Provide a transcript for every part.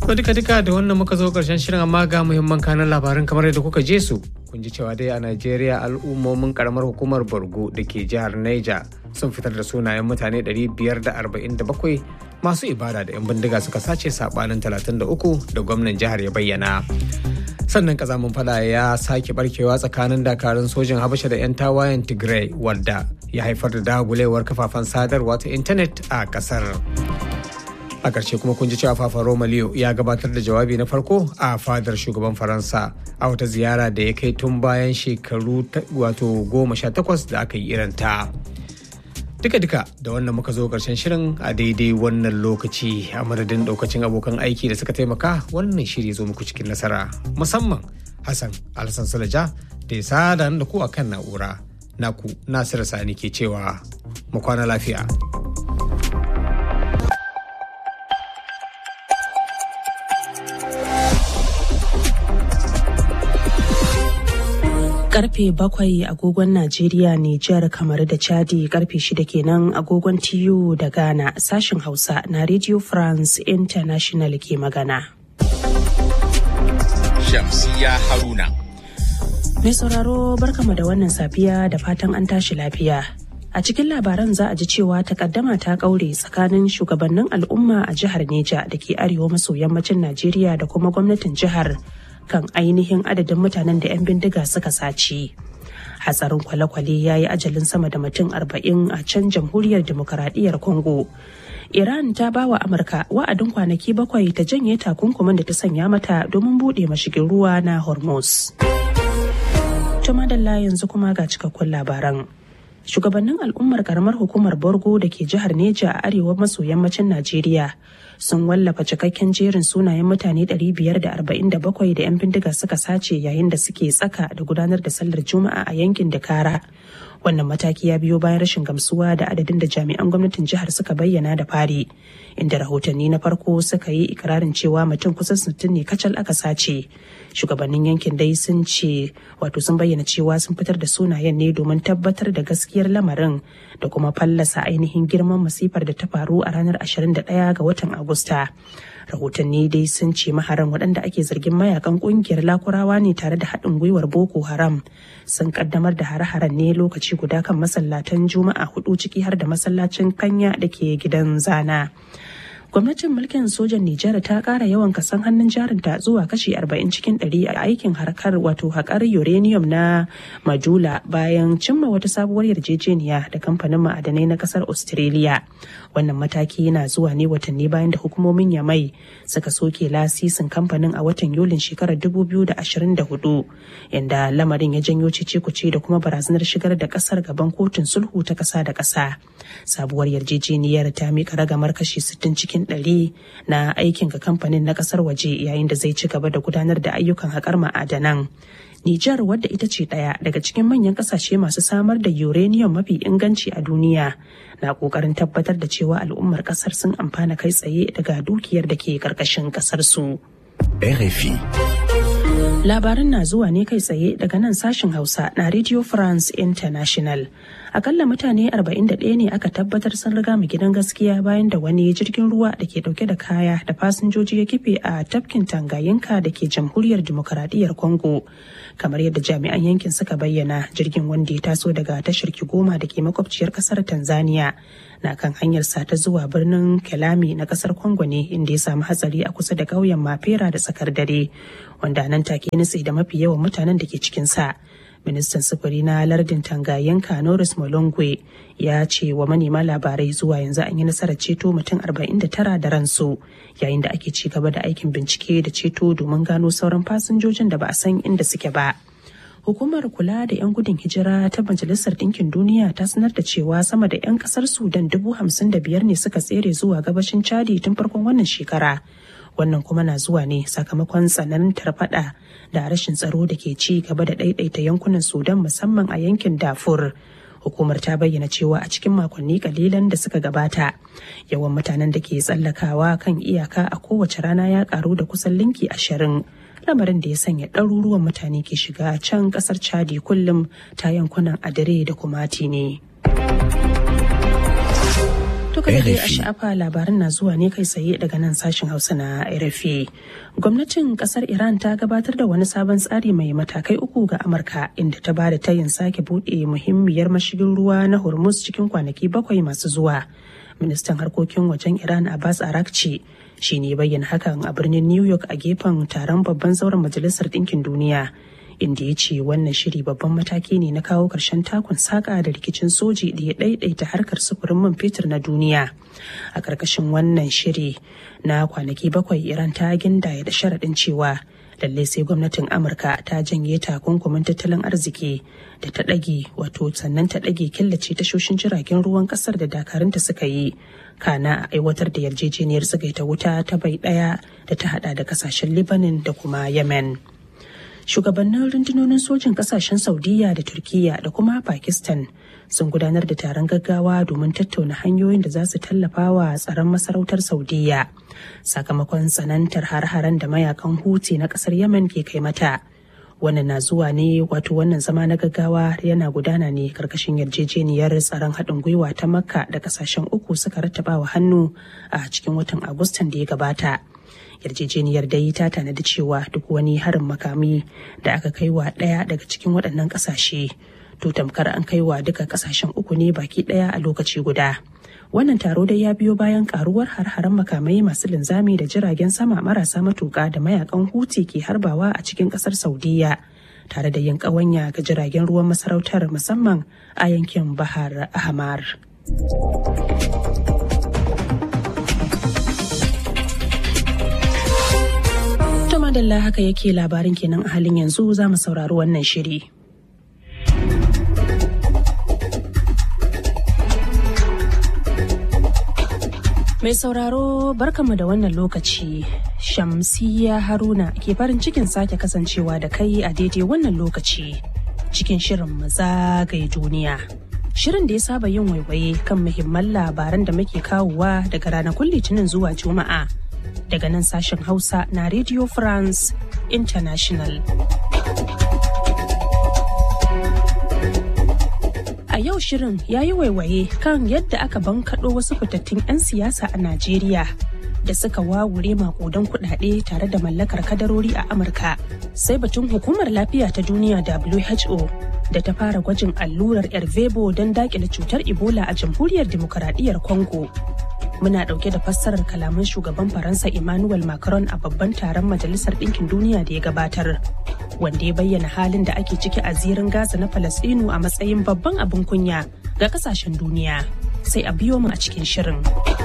To duka duka da wannan muka zo karshen shirin amma ga muhimman kanan labaran kamar yadda kuka je su. Kun ji cewa dai a Najeriya al'ummomin karamar hukumar Borgo da ke jihar Niger sun fitar da sunayen mutane 547 masu ibada da 'yan bindiga suka sace sabanin 33 da gwamnan jihar ya bayyana. sannan kazamin fada ya sake barkewa tsakanin dakarun sojin habasha da 'yan tawayen tigray wadda ya haifar da dagulewar kafafen sadarwa ta intanet a kasar a ƙarshe kuma kun ji cewa fafa romaliyo ya gabatar da jawabi na farko a fadar shugaban faransa a wata ziyara da ya kai tun bayan shekaru wato goma sha takwas da aka yi iranta duka-duka da wannan muka zo ƙarshen shirin a daidai wannan lokaci a madadin ɗaukacin abokan aiki da suka taimaka wannan shiri zo muku cikin nasara musamman hassan alhassan sulaja da ya sada da ku akan na'ura naku nasiru sani ke cewa mu kwana lafiya karfe bakwai agogon Najeriya, Nijar, kamar da Chadi karfe shida kenan agogon TU da Ghana sashen Hausa na Radio France International ke magana. Shamsiya Haruna. Mai sauraro barkama da wannan safiya da fatan an tashi lafiya. A cikin labaran za a ji cewa takaddama ta kaure tsakanin shugabannin al'umma a jihar Neja da ke arewa maso yammacin Najeriya da kuma gwamnatin jihar kan ainihin adadin mutanen da 'yan bindiga suka sace. Hatsarin kwale-kwale ya yi ajalin sama da mutum arba'in a can jamhuriyar demokaradiyyar Congo. Iran ta ba wa Amurka wa'adin kwanaki bakwai ta janye takunkumin da ta sanya mata domin buɗe mashigin ruwa na Hormuz. Tumadalla yanzu kuma ga cikakkun labaran. Shugabannin al'ummar karamar hukumar Borgo da ke jihar Neja a arewa maso yammacin Najeriya sun wallafa cikakken jerin sunayen mutane 547 da 'yan bindiga suka sace yayin da suke tsaka da gudanar da sallar juma'a a yankin dakara wannan mataki ya biyo bayan rashin gamsuwa da adadin da jami'an gwamnatin jihar suka bayyana da fari inda rahotanni na farko suka yi ikirarin cewa mutum kusan sittin ne kacal aka sace shugabannin yankin dai sun ce wato sun bayyana cewa sun fitar da sunayen ne domin tabbatar da gaskiyar lamarin da kuma fallasa ainihin girman masifar da ta faru a ranar 21 ga watan agusta rahotanni dai sun ce maharan waɗanda ake zargin mayakan ƙungiyar lakurawa ne tare da haɗin gwiwar boko haram sun kaddamar da hare-haren ne lokaci guda kan masallatan juma'a hudu ciki har da masallacin kanya da ke gidan zana gwamnatin mulkin sojan Nijar ta kara yawan kasan hannun jarinta zuwa kashi 40 cikin 100 a aikin harkar wato haƙar uranium na Majula bayan cimma wata sabuwar yarjejeniya da kamfanin ma'adanai na kasar Australia. Wannan mataki yana zuwa ne watanni bayan da hukumomin Yamai suka soke lasisin kamfanin a watan Yulin shekarar 2024 inda lamarin ya janyo cece-kuce da kuma barazanar shigar da kasar gaban kotun sulhu ta ƙasa da ƙasa. Sabuwar yarjejeniyar ta miƙa ragamar kashi 60 cikin ɗari na aikin ga kamfanin na kasar waje yayin da zai ci gaba da gudanar da ayyukan haƙar ma'adanan. Nijar wadda ita ce ɗaya daga cikin manyan ƙasashe masu samar da uranium mafi inganci a duniya na ƙoƙarin tabbatar da cewa al'ummar ƙasar sun amfana kai tsaye daga dukiyar da ke ƙarƙashin ƙasar su. RFI. Labaran na zuwa ne kai tsaye daga nan sashen Hausa na Radio France International. Akalla mutane 41 ne aka tabbatar sun riga mu gidan gaskiya bayan da wani jirgin ruwa da ke dauke da kaya da fasinjoji ya kife a tafkin Tangayinka da ke jamhuriyar demokaradiyyar Congo. Kamar yadda jami'an yankin suka bayyana jirgin wanda ya taso daga tashar Kigoma da ke makwabciyar kasar Tanzania na kan hanyarsa ta zuwa birnin Kelami na kasar Congo ne inda ya samu hatsari a kusa da ƙauyen Mafera da tsakar dare wanda nan take nutse da mafi yawan mutanen da ke cikinsa. Ministan sufuri na lardin Tangayenka Norris Molongwe ya ce wa manema labarai zuwa yanzu an yi nasarar ceto mutum 49 da ransu yayin da ake ci gaba da aikin bincike da ceto domin gano sauran fasinjojin da ba a san inda suke ba. hukumar kula da 'yan gudun hijira ta majalisar ɗinkin duniya ta sanar da cewa sama da 'yan ƙasar sudan dubu hamsin da biyar ne suka tsere zuwa gabashin chadi tun farkon wannan shekara wannan kuma na zuwa ne sakamakon tsanantar fada da rashin tsaro da ke ci gaba da ɗaiɗaita yankunan sudan musamman a yankin dafur hukumar ta bayyana cewa a cikin makonni kalilan da suka gabata yawan mutanen da ke tsallakawa kan iyaka a kowace rana ya karu da kusan linki ashirin lamarin da ya sanya ɗaruruwan mutane ke shiga can ƙasar chadi kullum ta yankunan adare da kumati ne. To kada dai a sha'afa labaran na zuwa ne kai tsaye daga nan sashen hausa na rfa gwamnatin kasar iran ta gabatar da wani sabon tsari mai matakai uku ga amurka inda ta bada tayin sake buɗe muhimmiyar mashigin ruwa na hormuz cikin kwanaki bakwai masu zuwa ministan harkokin wajen iran abbas arakci shi ne bayyana hakan a birnin new york a gefen taron babban zauren majalisar ɗinkin duniya inda ya ce wannan shiri babban mataki ne na kawo ƙarshen takun saƙa da rikicin soji da ya ɗaiɗaita harkar sufurin man fetur na duniya a ƙarƙashin wannan shiri na kwanaki bakwai iran ta gindaya da sharaɗin cewa lalle sai gwamnatin amurka ta janye takunkumin tattalin arziki da ta ɗage wato sannan ta ɗage killace tashoshin jiragen ruwan ƙasar da dakarunta suka yi kana a aiwatar da yarjejeniyar tsagaita wuta ta bai ɗaya da ta hada da kasashen libanin da kuma yemen shugabannin rundunonin sojin kasashen saudiya da turkiya da kuma pakistan sun gudanar da taron gaggawa domin tattauna hanyoyin da za su tallafa wa tsaron masarautar saudiya sakamakon tsanantar har-haren da mayakan huti na kasar yemen ke kai mata wannan na zuwa ne wato wannan zama na gaggawa yana gudana ne karkashin yarjejeniyar tsaron haɗin gwiwa ta makka da kasashen uku suka rattaba wa hannu a cikin watan agustan da ya gabata yarjejeniyar dai ta tanadi cewa duk wani harin makami da aka kai wa ɗaya daga cikin waɗannan ƙasashe to tamkar an kai wa duka ƙasashen uku ne baki ɗaya a lokaci guda wannan taro dai ya biyo bayan karuwar har-haren makamai masu linzami da jiragen sama marasa matuƙa da mayakan huti ke harbawa a cikin ƙasar saudiya tare da yin ƙawanya ga jiragen ruwan masarautar musamman a yankin bahar ahmar. madalla haka yake labarin kenan a halin yanzu za mu saurari wannan shiri. Mai sauraro barkanmu da wannan lokaci Shamsiya Haruna ke farin cikin sake kasancewa da kai a daidai wannan lokaci cikin shirin zagaye duniya. Shirin da ya saba yin waiwaye kan muhimman labaran da muke kawowa daga ranakun litinin zuwa juma'a. daga nan sashen Hausa na Radio France International. A yau shirin ya yi waiwaye kan yadda aka bankaɗo wasu fitattun 'yan siyasa a Najeriya da suka wawure makudan kuɗaɗe tare da mallakar kadarori a Amurka. Sai batun hukumar lafiya ta duniya WHO da ta fara gwajin allurar Ervebo don daƙile cutar Ebola a jamhuriyar Dimokuraɗiyyar Congo. muna dauke da fassarar kalaman shugaban faransa emmanuel macron a babban taron majalisar ɗinkin duniya da ya gabatar wanda ya bayyana halin da ake ciki a zirin gaza na falasɗinu a matsayin babban abin kunya ga kasashen duniya sai a biyo mu a cikin shirin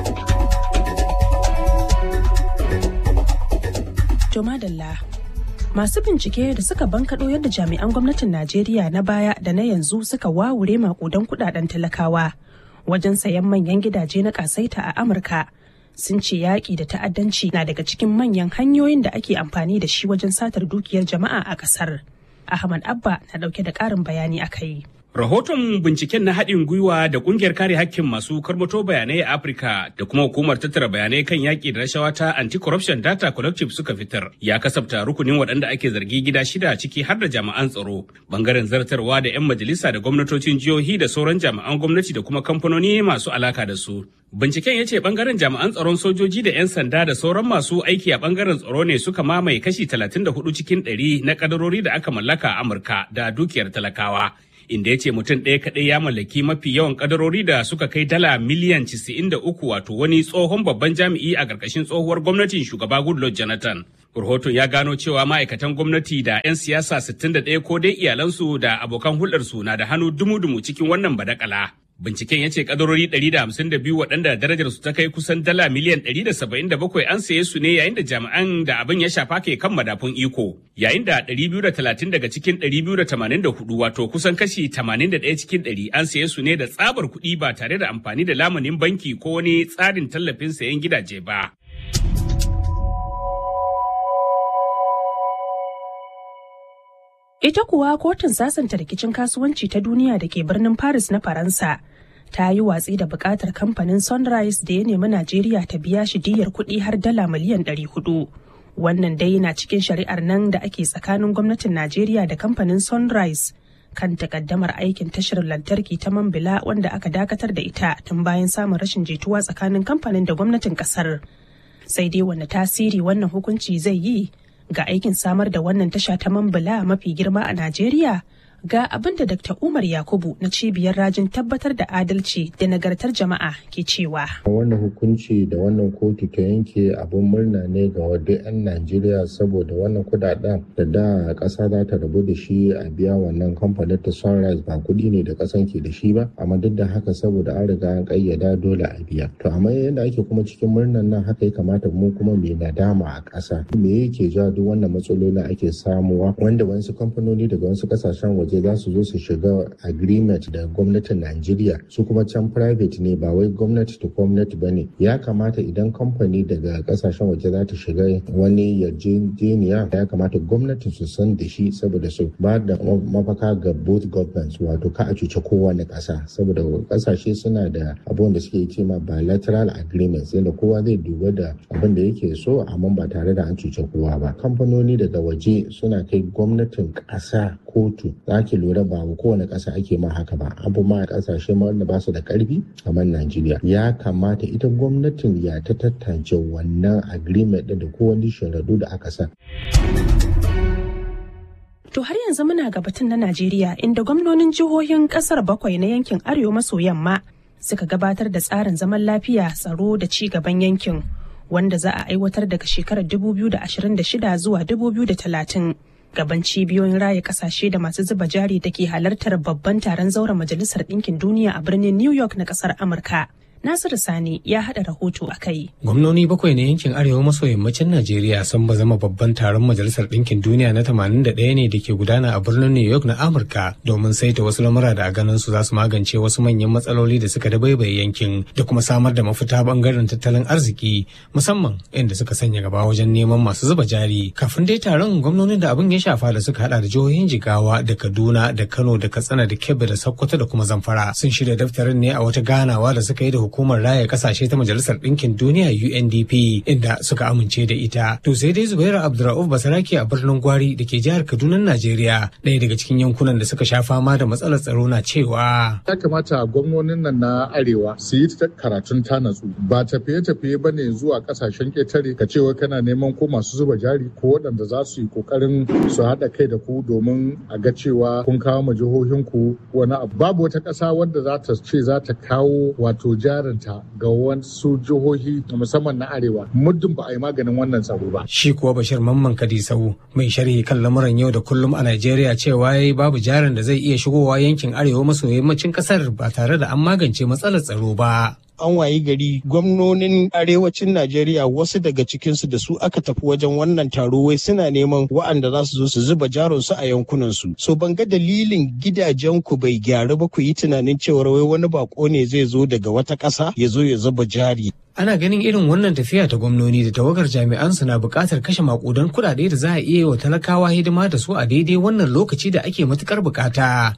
to madalla masu bincike da suka bankaɗo yadda jami'an gwamnatin najeriya na baya da na yanzu suka wawure makudan kudaden talakawa wajen sayan manyan gidaje na kasaita a Amurka sun ce yaƙi da ta'addanci na daga cikin manyan hanyoyin da ake amfani da shi wajen satar dukiyar jama'a a ƙasar. Ahmad Abba na ɗauke da ƙarin bayani a kai. Rahoton binciken na haɗin gwiwa da ƙungiyar kare hakkin masu karmato bayanai a Afirka da kuma hukumar tattara bayanai kan yaƙi da rashawa ta Anti-Corruption Data Collective suka fitar ya kasafta rukunin waɗanda ake zargi gida shida ciki har da jami'an tsaro, bangaren zartarwa da 'yan majalisa da gwamnatocin jihohi da sauran jami'an gwamnati da kuma kamfanoni masu alaka da su. Binciken ya ce bangaren jami'an tsaron sojoji da 'yan sanda da sauran masu aiki a bangaren tsaro ne suka mamaye kashi 34 cikin 100 na kadarori da aka mallaka a Amurka da dukiyar talakawa. inda ya ce mutum ɗaya kaɗai ya mallaki mafi yawan kadarori da suka kai dala miliyan 93 wato wani tsohon babban jami'i a ƙarƙashin tsohuwar gwamnatin shugaba Goodluck Jonathan. Rahoton ya gano cewa ma'aikatan gwamnati da 'yan siyasa 61 ko dai iyalansu da abokan hulɗarsu na da hannu dumu-dumu cikin wannan badakala. Binciken ya ce kadarori 152 waɗanda darajar su ta kai kusan dala miliyan 177 an saye su ne yayin da jami'an da abin ya shafa ke kan madafun iko. Yayin da 230 daga cikin 284 wato kusan kashi 81 cikin 100 an saye su ne da tsabar kuɗi ba tare da amfani da lamunin banki ko wani tsarin tallafin sayen gidaje ba. Ita kuwa kotun sasanta rikicin kasuwanci ta duniya da ke birnin Paris na Faransa ta yi watsi da bukatar kamfanin Sunrise da ya nemi Najeriya ta biya shi diyar kuɗi har dala miliyan 400. Wannan dai na cikin shari'ar nan da ake tsakanin gwamnatin Najeriya da kamfanin Sunrise kan takaddamar aikin tashar lantarki ta Mambila wanda aka dakatar da ita tun bayan samun rashin jituwa tsakanin kamfanin da gwamnatin kasar. Sai dai wani tasiri wannan hukunci zai yi ga aikin samar da wannan tasha ta Mambila mafi girma a Najeriya? ga abin da Dr. Umar Yakubu na cibiyar rajin tabbatar da adalci da nagartar jama'a ke cewa. Wannan hukunci da wannan kotu ta yanke abin murna ne ga wadda 'yan Najeriya saboda wannan kudaden da da ƙasa za ta rabu da shi a biya wannan kamfanin ta Sunrise ba kuɗi ne da ƙasan ke da shi ba amma duk da haka saboda an riga an ƙayyada dole a biya. To amma yadda ake kuma cikin murnan nan haka ya kamata mu kuma mai nadama a ƙasa. Me yake ja duk wannan matsalolin ake samuwa wanda wasu kamfanoni daga wasu ƙasashen waje waje za su zo su shiga agreement da gwamnatin Najeriya su kuma can private ne ba wai gwamnati to gwamnati ba ne ya kamata idan kamfani daga kasashen waje za ta shiga wani yarjejeniya ya kamata gwamnati su san da shi saboda su ba da mafaka ga both governments wato ka a cuce kowane kasa saboda kasashe suna da abubuwan da suke ce ma bilateral agreements yadda kowa zai duba da abin da yake so amma ba tare da an cuce kowa ba kamfanoni daga waje suna kai gwamnatin kasa kotu za ki lura ba kowane ƙasa ake ma haka ba abu ma ƙasashe ma wanda ba su da ƙarfi kamar Najeriya ya kamata ita gwamnatin ya ta tattance wannan agreement da kowane sharaɗu da aka sa. To har yanzu muna ga batun na Najeriya inda gwamnonin jihohin kasar bakwai na yankin Arewa maso yamma suka gabatar da tsarin zaman lafiya tsaro da ci gaban yankin wanda za a aiwatar daga shekarar 2026 zuwa 2030. gaban cibiyoyin raya kasashe da masu zuba jari da ke halartar babban taron zauren majalisar ɗinkin duniya a birnin new york na ƙasar amurka Nasiru Sani ya haɗa rahoto a kai. Gwamnoni bakwai na yankin Arewa maso yammacin Najeriya sun ba zama babban taron Majalisar Ɗinkin Duniya na 81 ne da ke gudana a birnin New York na Amurka domin saita wasu lamura da a ganin su za su magance wasu manyan matsaloli da suka dabaibaye yankin da kuma samar da mafita bangaren tattalin arziki musamman inda suka sanya gaba wajen neman masu zuba jari. Kafin dai taron gwamnonin da abin ya shafa da suka hada da jihohin Jigawa da Kaduna da Kano da Katsina da Kebbi da Sokoto da kuma Zamfara sun shirya daftarin ne a wata ganawa da suka yi da hukumar raya kasashe ta majalisar ɗinkin duniya UNDP inda suka amince da ita. To sai dai Zubairu Abdurrauf Basarake a birnin Gwari da ke jihar Kaduna Najeriya ɗaya daga cikin yankunan da suka sha fama da matsalar tsaro na cewa. Ya kamata gwamnonin nan na Arewa su yi karatun ta natsu ba tafiye-tafiye ba ne zuwa kasashen ƙetare ka cewa kana neman ko masu zuba jari ko waɗanda za su yi ƙoƙarin su haɗa kai da ku domin a ga cewa kun kawo ma jihohinku wani abu. Babu wata ƙasa wadda za ta ce za ta kawo wato jari jarinta ga wasu jihohi musamman na arewa muddin ba a yi maganin wannan tsaro ba. Shi kuwa Bashir Mamman Kadisau mai sharhi kan lamuran yau da kullum a Najeriya cewa yayi babu jarin da zai iya shigowa yankin arewa maso yammacin kasar ba tare da an magance matsalar tsaro ba. an wayi gari gwamnonin arewacin Najeriya wasu daga cikinsu da su aka tafi wajen wannan taro wai suna neman wa'anda za su zo su zuba jaronsu a yankunansu. So ban ga dalilin gidajen ku bai gyaru ba ku yi tunanin cewar wai wani bako ne zai zo daga wata ƙasa ya zo ya zuba jari. Ana ganin irin wannan tafiya ta gwamnoni da tawagar jami'an su na buƙatar kashe makudan kuɗaɗe da za a iya wa talakawa hidima da su a daidai wannan lokaci da ake matukar buƙata.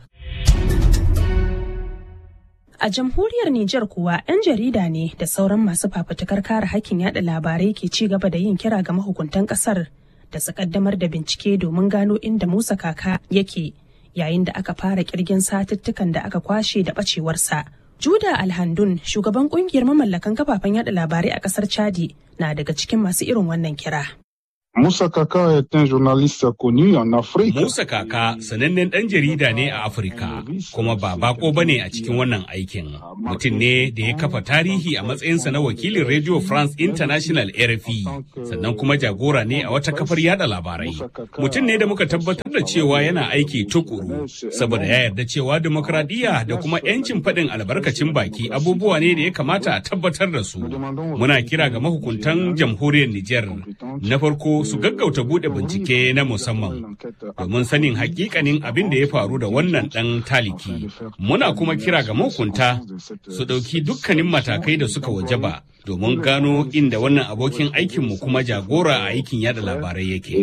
A jamhuriyar Nijar kuwa 'yan jarida ne da sauran masu fafutukar kare hakkin yada labarai ke ci gaba da yin kira ga mahukuntan kasar da su kaddamar da bincike domin gano inda Musa Kaka yake yayin da aka fara kirgin satuttukan da aka kwashe da bacewarsa. Juda Alhandun, shugaban kungiyar mamallakan kafafen yada labarai a kasar Chadi, na daga cikin masu irin wannan kira. Musa Kaka est un journaliste connu en Afrique. Musa Kaka sanannen ɗan jarida ne a Afirka, kuma ba bako ba ne a cikin wannan aikin. Mutum ne da ya kafa tarihi a matsayinsa na wakilin Radio France International RFI, sannan kuma jagora ne a wata kafar yada labarai. Mutum ne da muka tabbatar da cewa yana aiki tukuru, saboda ya yarda cewa demokradiyya da kuma 'yancin faɗin albarkacin baki abubuwa ne da ya kamata a tabbatar da su. Muna kira ga mahukuntan jamhuriyar Nijar. Na farko su gaggauta bude bincike na musamman domin sanin hakikanin abin da ya faru da wannan dan taliki muna kuma kira ga mahukunta su ɗauki dukkanin matakai da suka wajaba domin gano inda wannan abokin aikinmu kuma jagora a aikin yada labarai yake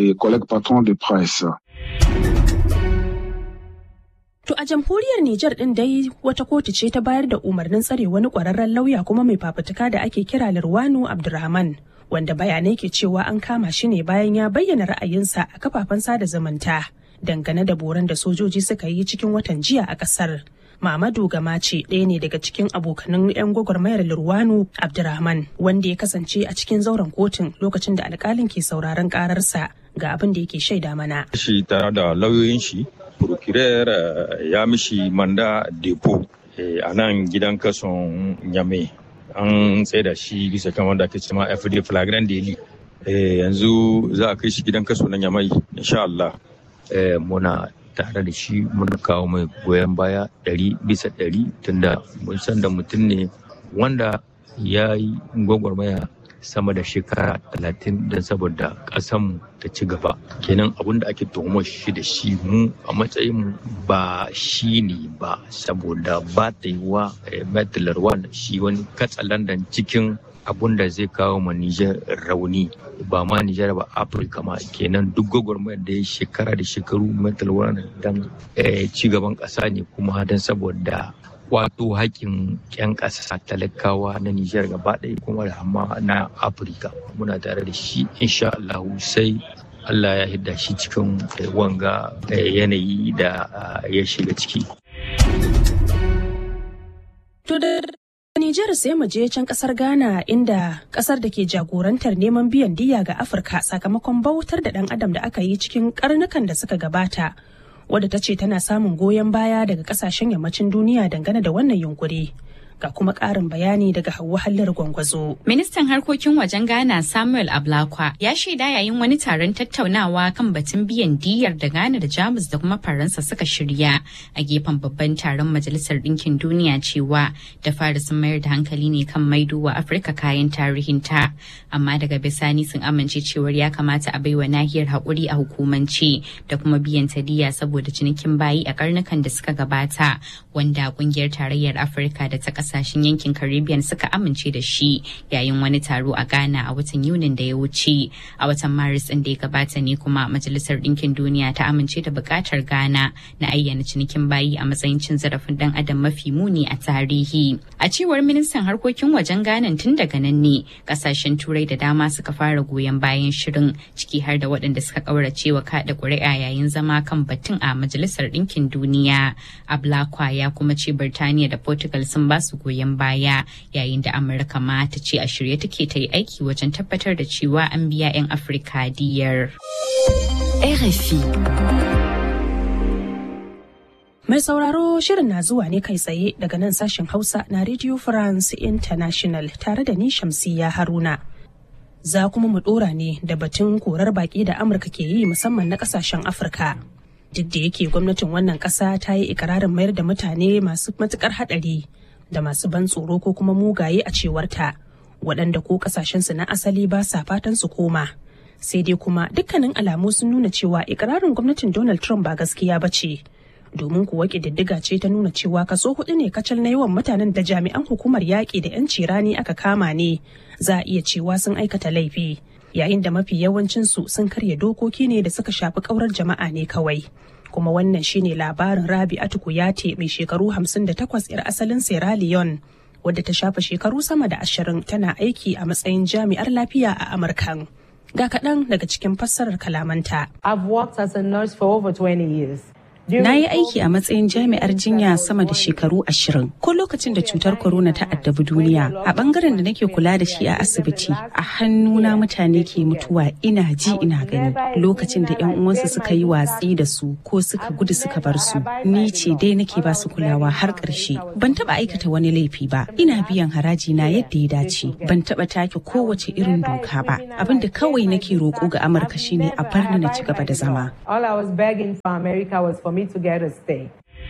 To a jamhuriyar Nijar ɗin dai wata kotu ce ta bayar da umarnin tsare wani ƙwararren lauya kuma mai fafutuka da ake kira Lirwanu Abdulrahman. wanda bayanai ke cewa an kama shi ne bayan ya bayyana ra'ayinsa a kafafen sada zumunta dangane da boran da sojoji suka yi cikin watan jiya a ƙasar. Mamadu Gamace ɗaya ne daga cikin abokanan 'yan gwagwarmayar Lurwanu Abdurrahman wanda ya kasance a cikin zauren kotun lokacin da alkalin ke sauraron ƙararsa ga abin da yake shaida mana. Shi tare da lauyoyin shi, procurer ya mishi manda depo a nan gidan kason Nyame. An tsaida shi bisa kan wanda ake cema FD flagrant daily. Yanzu za a kai shi gidan kaso na Nyamai, insha Allah. Muna tare da shi mun kawo mai goyon baya ɗari bisa ɗari tunda mun san da mutum ne wanda ya yi gwagwarmaya sama da shekara talatin don saboda ƙasanmu ta ci gaba kenan abin da ake tuhumar shi da shi mu a matsayin ba shi ne ba saboda ba ta yi wa metalar shi wani katsalandan cikin abun da zai kawo ma Nijar rauni ba ma Nijar ba Afirka ma kenan duk gwagwarmayar da ya shekara da shekaru mental wellness don ci gaban ƙasa ne kuma don saboda wato haƙƙin 'yan ƙasa talakawa na Nijar gaba ɗaya kuma da amma na Afirka muna tare da shi insha Allah sai Allah ya hidda shi cikin wanga yanayi da ya shiga ciki. Nijar sai mu je can kasar Ghana inda kasar da ke jagorantar neman biyan diya ga Afirka sakamakon bautar da ɗan adam da aka yi cikin karnukan da suka gabata. Wadda ta ce tana samun goyon baya daga kasashen yammacin duniya dangane da wannan yunkuri. Ga kuma ƙarin bayani daga Hauwa Hallar Gwangwazo. Ministan harkokin wajen Ghana Samuel Ablakwa ya shaida yayin wani taron tattaunawa kan batun biyan diyar da Ghana da Jamus da kuma Faransa suka shirya a gefen babban taron Majalisar Ɗinkin Duniya cewa da fara sun mayar da hankali ne kan maido wa Afirka kayan tarihinta. Amma daga bisani sun amince cewar ya kamata a baiwa nahiyar haƙuri a hukumance da kuma biyan ta diya saboda cinikin bayi a karnukan da suka gabata wanda ƙungiyar tarayyar Afirka da ta ƙasa kasashen yankin Caribbean suka amince da shi yayin wani taro a Ghana a watan Yunin da ya wuce. A watan Maris ɗin da ya gabata ne kuma Majalisar Ɗinkin Duniya ta amince da buƙatar Ghana na ayyana cinikin bayi a matsayin cin zarafin ɗan adam mafi muni a tarihi. A cewar ministan harkokin wajen Ghana tun daga nan ne kasashen Turai da dama suka fara goyon bayan shirin ciki har da waɗanda suka ƙaurace wa kaɗa ƙuri'a yayin zama kan batun a Majalisar Ɗinkin Duniya. Ablakwa ya kuma ce Birtaniya da Portugal sun ba su goyon baya yayin da amurka ma ta ce a shirye take ta yi aiki wajen tabbatar da cewa an biya 'yan afirka diyar rfi mai sauraro shirin na zuwa ne kai tsaye daga nan sashen hausa na radio france international tare da ni shamsiya haruna za kuma mu dora ne da batun korar baki da amurka ke yi musamman na kasashen afirka duk da yake gwamnatin wannan kasa ta yi ikirarin mayar da mutane masu matukar hadari da masu ban tsoro ko kuma mugaye a cewarta waɗanda ko ƙasashensu na asali ba sa fatan su koma sai dai kuma dukkanin alamu sun nuna cewa ikirarin gwamnatin donald trump ba gaskiya ba ce domin kuwa ƙididdiga ce ta nuna cewa kaso hudu ne kacal na yawan mutanen da jami'an hukumar yaƙi da 'yanci rani aka kama ne za a iya cewa sun aikata laifi yayin da mafi yawancinsu sun karya dokoki ne da suka shafi ƙaurar jama'a ne kawai kuma wannan shine labarin Rabi'atu Kuyate mai shekaru 58 'yar asalin Sierra Leone wadda ta shafa shekaru sama da ashirin tana aiki a matsayin jami'ar lafiya a Amurka. Ga kaɗan daga cikin fassarar kalamanta. I've worked as a nurse for over 20 years. Na yi aiki a matsayin jami'ar jinya sama da shekaru ashirin. Ko lokacin da cutar corona ta addabi duniya, a bangaren da nake kula da shi a asibiti, a hannuna mutane ke mutuwa ina ji ina gani. Lokacin da 'yan uwansu suka yi watsi da su ko suka gudu suka bar su, ni ce dai nake ba su kulawa har ƙarshe. Ban taba aikata wani laifi ba, ina biyan haraji na yadda ya dace. Ban taba take kowace irin doka ba. Abin da kawai nake roƙo ga Amurka shine a bar ni na ci gaba da zama. All I was begging for America was for me to get a stay.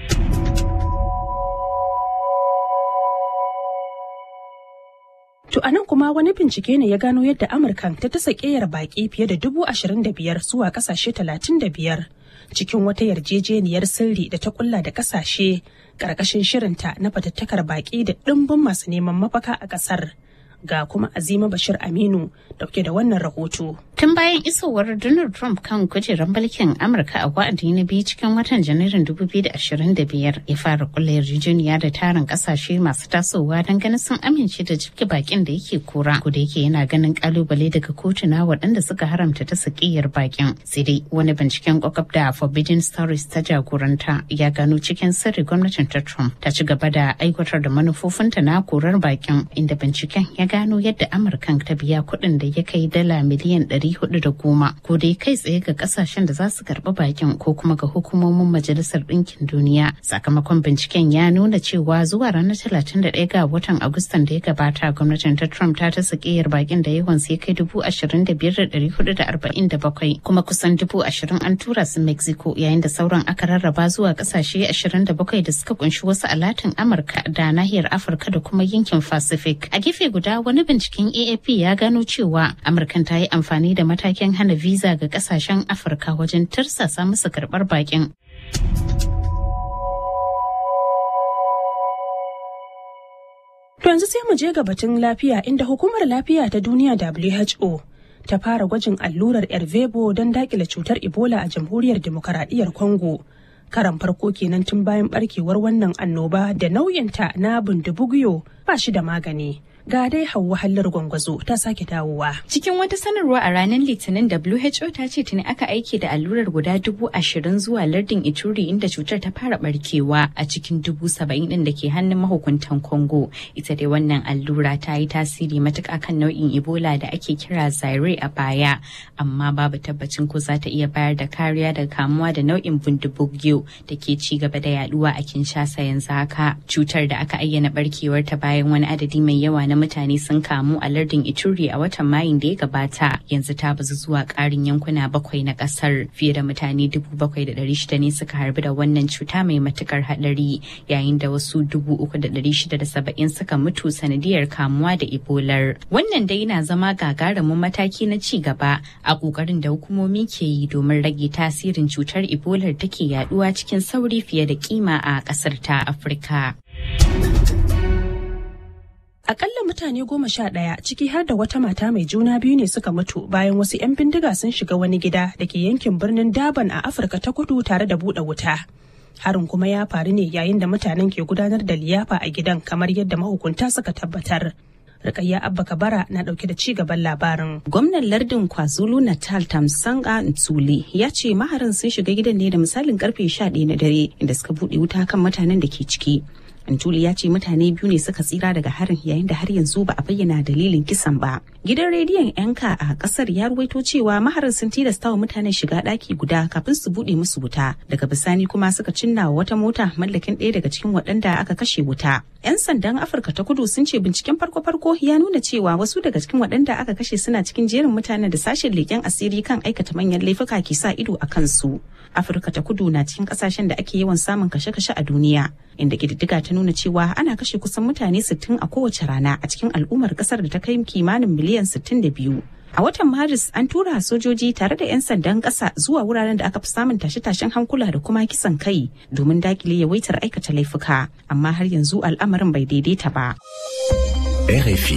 To a nan kuma wani bincike ne ya gano yadda Amurka ta tasa ƙeyar baƙi fiye da dubu ashirin da biyar zuwa ƙasashe talatin da biyar cikin wata yarjejeniyar sirri da ta kulla da ƙasashe ƙarƙashin shirinta na fatattakar baƙi da ɗimbin masu neman mafaka a ƙasar. Ga kuma Azima Bashir Aminu dauke da wannan rahoto. Tun bayan isowar Donald Trump kan kujerar mulkin Amurka a wa'adi na biyu cikin watan Janairun 2025 ya fara kulla yarjejeniya da tarin kasashe masu tasowa don ganin sun amince da jibge bakin da yake kora. Ko da yake yana ganin kalubale daga kotuna waɗanda suka haramta ta sakiyar bakin. Sai dai wani binciken kwakwab da Forbidden Stories ta jagoranta ya gano cikin sirri gwamnatin ta Trump ta ci gaba da aiwatar da manufofinta na korar bakin inda binciken ya gano yadda Amurkan ta biya kuɗin da ya kai dala miliyan 410 ko dai kai tsaye ga kasashen da za su karɓi bakin ko kuma ga hukumomin majalisar ɗinkin duniya sakamakon binciken ya nuna cewa zuwa ranar 31 ga watan agustan da ya gabata gwamnatin ta trump ta ta sakiyar bakin da yawan sai kai dubu ashirin da biyar da ɗari hudu da arba'in da bakwai kuma kusan dubu ashirin an tura su mexico yayin da sauran aka rarraba zuwa kasashe ashirin da bakwai da suka kunshi wasu a latin amurka da nahiyar afirka da kuma yankin pacific a gefe guda wani binciken aap ya gano cewa amurkan ta yi amfani da matakin hana visa ga kasashen afirka wajen tirsasa musu karbar bakin To yanzu sai mu je ga batun lafiya inda hukumar lafiya ta duniya WHO ta fara gwajin allurar Ervebo don dakile cutar Ebola a jamhuriyar demokaradiyyar Congo. Karan farko kenan tun bayan barkewar wannan annoba da nauyinta na bundubugyo ba shi da magani. ga dai hauwa hallar gwangwazo ta sake dawowa. Cikin wata sanarwa a ranar Litinin WHO ta ce tuni aka aiki da allurar guda dubu ashirin zuwa lardin Ituri inda cutar ta fara barkewa a cikin dubu saba'in din da ke hannun mahukuntan Congo. Ita dai wannan allura ta yi tasiri matuƙa kan nau'in Ebola da ake kira Zaire a baya, amma babu tabbacin ko za ta iya bayar da kariya daga kamuwa da nau'in bundubugyo da ke ci gaba da yaduwa a Kinshasa yanzu haka. Cutar da aka ayyana barkewar ta bayan wani adadi mai yawa na mutane sun kamu a lardin Ituri a watan Mayun da ya gabata yanzu ta bazu zuwa ƙarin yankuna bakwai na ƙasar fiye da mutane dubu bakwai da ɗari shida ne suka harbi da wannan cuta mai matukar haɗari yayin da wasu dubu uku da ɗari shida da saba'in suka mutu sanadiyar kamuwa da ebolar wannan dai na zama gagarumin mataki na ci gaba a ƙoƙarin da hukumomi ke yi domin rage tasirin cutar ebolar take yaduwa cikin sauri fiye da kima a ƙasar ta afirka. Akalla mutane goma sha ɗaya ciki har da wata mata mai juna biyu ne suka mutu bayan wasu 'yan bindiga sun shiga wani gida da ke yankin birnin Daban a Afirka ta kudu tare da buɗe wuta. Harin kuma ya faru ne yayin da mutanen ke gudanar da liyafa a gidan kamar yadda mahukunta suka tabbatar. Rikayya Abba Kabara na dauke da ci gaban labarin. Gwamnan lardin KwaZulu Natal Tamsanga Ntsuli ya ce maharin sun shiga gidan ne da misalin karfe 11 na dare inda suka buɗe wuta kan mutanen da ke ciki. Antuli ya ce mutane biyu ne suka tsira daga harin yayin da har yanzu ba a bayyana dalilin kisan ba. Gidan rediyon yanka a kasar ya ruwaito cewa maharin sun tilasta wa mutanen shiga ɗaki guda kafin su buɗe musu wuta. Daga bisani kuma suka cinna wa wata mota mallakin ɗaya daga cikin waɗanda aka kashe wuta. 'Yan sandan Afirka ta kudu sun ce binciken farko-farko ya nuna cewa wasu daga cikin waɗanda aka kashe suna cikin jerin mutanen da sashen leƙen asiri kan aikata manyan laifuka ke sa ido a kansu. Afirka ta kudu na cikin ƙasashen da ake yawan samun kashe-kashe a duniya. inda ƙididdiga ta nuna cewa ana kashe kusan mutane 60 a kowace rana a cikin al'ummar kasar da ta kai kimanin miliyan 62. A watan Maris an tura sojoji tare da 'yan sandan ƙasa zuwa wuraren da aka fi samun tashe-tashen hankula da kuma kisan kai domin dakile yawaitar aikata laifuka, amma har yanzu al'amarin bai daidaita ba. RFI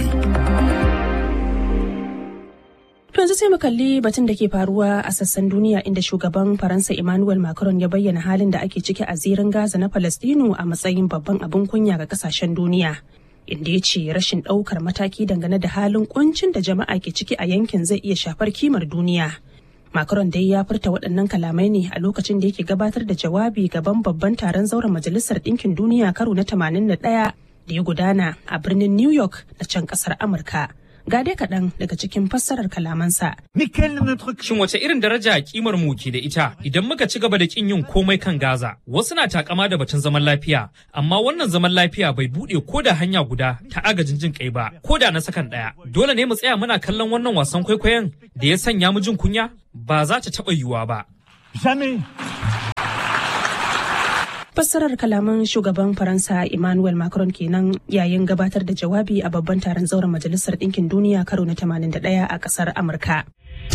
To yanzu sai mu kalli batun da ke faruwa a sassan duniya inda shugaban Faransa Emmanuel Macron ya bayyana halin da ake ciki a zirin Gaza na Falastinu a matsayin babban abin kunya ga kasashen duniya. Inda ya ce rashin ɗaukar mataki dangane da halin kuncin da jama'a ke ciki a yankin zai iya shafar kimar duniya. Macron dai ya furta waɗannan kalamai ne a lokacin da yake gabatar da jawabi gaban babban taron zauren Majalisar Ɗinkin Duniya karo na 81 da ya gudana a birnin New York na can ƙasar Amurka. ga dai kaɗan daga cikin fassarar kalamansa. Shin wace irin daraja kimar mu ke da ita idan muka ci gaba da kin yin komai kan Gaza? Wasu na takama da batun zaman lafiya, amma wannan zaman lafiya bai buɗe ko da hanya guda ta agajin jin kai ba, ko da na sakan ɗaya. Dole ne mu tsaya muna kallon wannan wasan kwaikwayon da ya sanya mu jin kunya? Ba za ta taɓa yiwuwa ba. fassarar kalaman shugaban faransa emmanuel macron kenan yayin gabatar da jawabi a babban taron zauren majalisar ɗinkin duniya karo na 81 a ƙasar amurka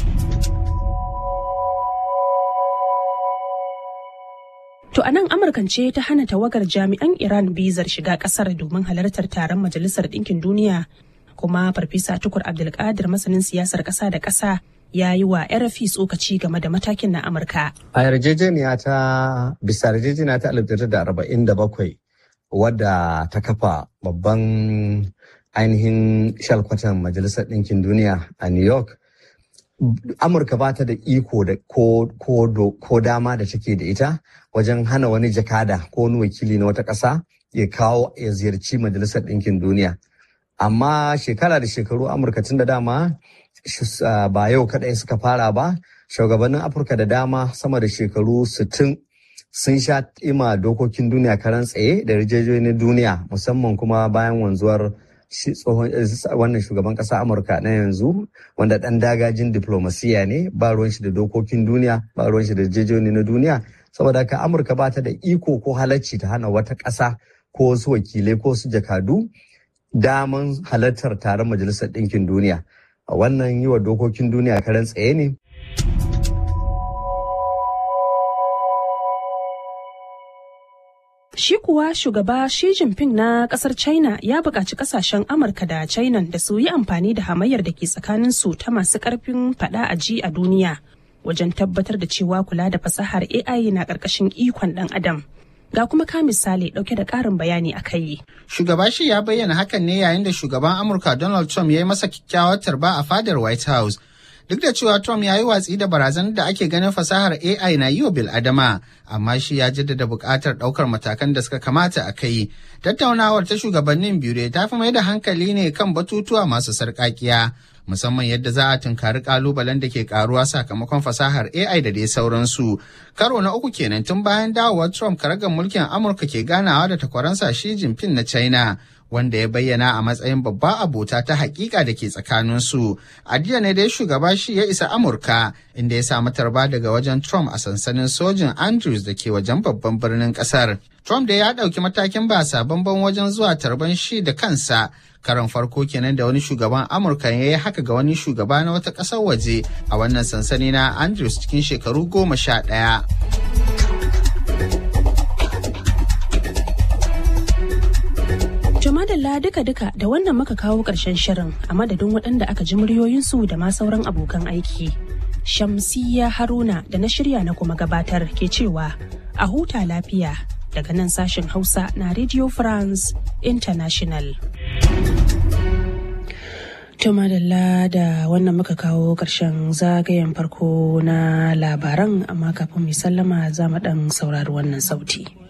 To a nan Amurkan ce ta hana tawagar jami'an Iran bizar shiga ƙasar domin halartar taron Majalisar Ɗinkin Duniya kuma Farfesa Tukur Abdulkadir masanin siyasar ƙasa da ƙasa ya yi wa RFI tsokaci game da matakin na Amurka. A yarjejeniya ta bisa yarjejeniya ta 1947 wadda ta kafa babban ainihin shalkwatan Majalisar Ɗinkin Duniya a New York. Amurka ba ta da iko da ko dama da take da ita wajen hana wani jakada ko wani wakili na wata ƙasa ya kawo ya ziyarci Majalisar Ɗinkin Duniya. Amma shekara da shekaru Amurka tun da dama ba yau kaɗai suka fara ba, shugabannin Afirka da dama sama da shekaru 60 sun sha ima dokokin duniya karan tsaye da yarjejeniyar duniya musamman kuma bayan wanzuwar tsohon wannan shugaban ƙasa amurka na yanzu wanda ɗan dagajin diplomasiya ne ba ruwan shi da dokokin duniya ba ruwan shi da yarjejeniyar na duniya saboda haka amurka ba ta da iko ko halacci ta hana wata ƙasa ko wasu wakilai ko su jakadu daman halartar taron majalisar ɗinkin duniya wannan yi wa dokokin duniya karan tsaye ne Shi kuwa shugaba Xi Jinping na kasar China ya buƙaci ƙasashen Amurka da China da su yi amfani da hamayyar da ke tsakaninsu ta masu ƙarfin faɗa a ji a duniya wajen tabbatar da cewa kula da fasahar AI na ƙarƙashin ikon ɗan adam. Ga kuma ka misali ɗauke da ƙarin bayani a kai. Shugaba shi ya bayyana hakan ne yayin da shugaban Amurka Donald Trump ya yi masa kyakkyawar tarba a fadar White House. Duk da cewa Trump ya yi watsi da barazanar da ake ganin fasahar AI na yi wa bil'adama, amma shi ya jaddada buƙatar ɗaukar matakan da suka kamata a kai. Tattaunawar ta shugabannin biyu ta fi mai da hankali ne kan batutuwa masu sarƙaƙiya, musamman yadda za a tunkari ƙalubalen da ke ƙaruwa sakamakon fasahar AI da dai sauransu. Karo na uku kenan tun bayan dawowar Trump karagar mulkin Amurka ke ganawa da takwaransa Xi Jinping na China. wanda ya bayyana a matsayin babba abota ta hakika da ke tsakaninsu. A jiya ne dai shugaba shi ya isa Amurka inda ya samu tarba daga wajen Trump a sansanin sojin Andrews da ke wajen babban birnin kasar. Trump da ya ɗauki matakin ba sabon wajen zuwa tarban shi da kansa. Karon farko kenan da wani shugaban Amurka ya yi haka ga wani shugaba na wata ƙasar waje a wannan sansani na Andrews cikin shekaru goma sha ɗaya. madalla duka-duka da wannan muka kawo ƙarshen shirin a madadin waɗanda aka ji muryoyinsu da ma sauran abokan aiki. Shamsiyya Haruna da na shirya na kuma gabatar ke cewa a huta lafiya daga nan sashen Hausa na Radio France International. madalla da wannan muka kawo ƙarshen zagayen farko na labaran amma kafin mu sallama za mu ɗan saurari wannan sauti.